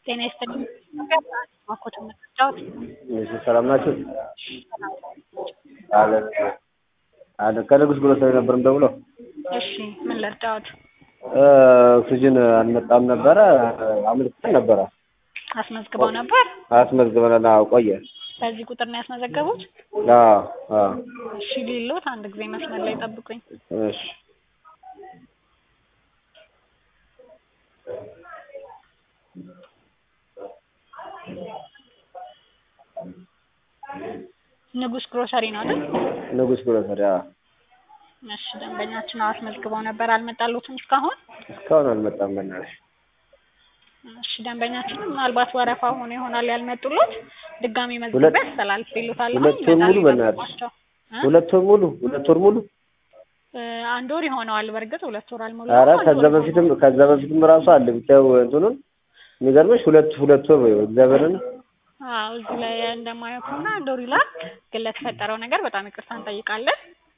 ጤና ይስጥልኝ ማኮት የምትጫወት እሺ ሰላም ናችሁ? አለ አለ ከንጉስ ግሮሰሪ ነበር የምደውለው። እሺ ምን ልርዳዎት? ኦክሲጅን አልመጣም ነበረ አመልክተን ነበረ አስመዝግበው ነበር? አስመዝግበን አዎ ቆየ። በዚህ ቁጥር ነው ያስመዘገቡት? አዎ አዎ እሺ ሊሎት አንድ ጊዜ መስመር ላይ ጠብቁኝ። እሺ ንጉስ ግሮሰሪ ነው አይደል? ንጉስ ግሮሰሪ አዎ እሺ ደንበኛችን አስመዝግበው ነበር አልመጣሉትም እስካሁን? እስካሁን አልመጣም በእናትሽ። እሺ ደንበኛችን ምናልባት ወረፋ ሆኖ ይሆናል ያልመጡሎት ድጋሚ መዝግቤ አስተላልፌልዎታለሁ። ሁለት ወር ሙሉ በእናትሽ ሁለት ወር ሙሉ ሁለት ወር ሙሉ አንድ ወር ይሆነዋል። በእርግጥ ሁለት ወር አልሞላ። ኧረ ከዛ በፊትም ከዛ በፊትም ራሱ አለ ብቻው እንትኑን የሚገርምሽ ሁለት ሁለት ወር ወይ እግዚአብሔርን አዎ እዚህ ላይ እንደማየው ከሆነ አንድ ወር ይላል። ግን ለተፈጠረው ነገር በጣም ይቅርታ እንጠይቃለን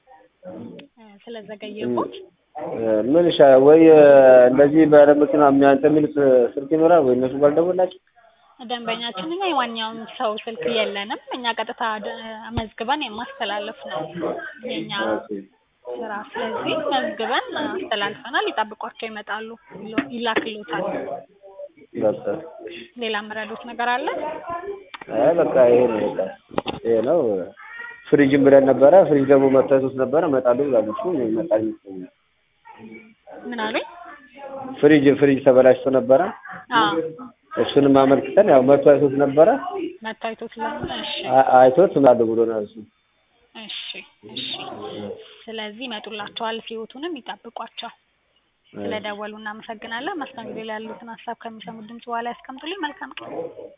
ስለዘገየቦት። ምን ይሻ ወይ እንደዚህ ባለመኪና የሚያንተ የሚሉት ስልክ ይኖራል ወይ እነሱ ባልደወላችሁ ደንበኛችን እኛ የማንኛውም ሰው ስልክ የለንም። እኛ ቀጥታ መዝግበን የማስተላለፍ ነው የኛ ስራ። ስለዚህ መዝግበን አስተላልፈናል። ይጠብቋቸው ይመጣሉ፣ ይላክልዎታል። በቃ ሌላ የምረዱት ነገር አለ? አይ በቃ ይሄ ነው በቃ ይሄ ነው። ፍሪጅም ብለን ነበረ። ፍሪጅ ደግሞ መታየቱት ነበረ እመጣለሁ ብላለች። ይመጣል ይመስለኛል። ምን አሉኝ? ፍሪጅ ፍሪጅ ተበላሽቶ ነበረ። አዎ እሱንም አመልክተን ያው መቶ አይቶት ነበረ። መታየቱት ለምን? እሺ አይቶት እምላለሁ ብሎናል እሱ። እሺ እሺ። ስለዚህ ይመጡላቸዋል። ህይወቱንም ይጠብቋቸው። ስለደወሉ እናመሰግናለን። መስተንግዶ ላይ ያሉትን ሀሳብ ከሚሰሙት ድምጽ በኋላ ያስቀምጡልኝ። መልካም ቀን።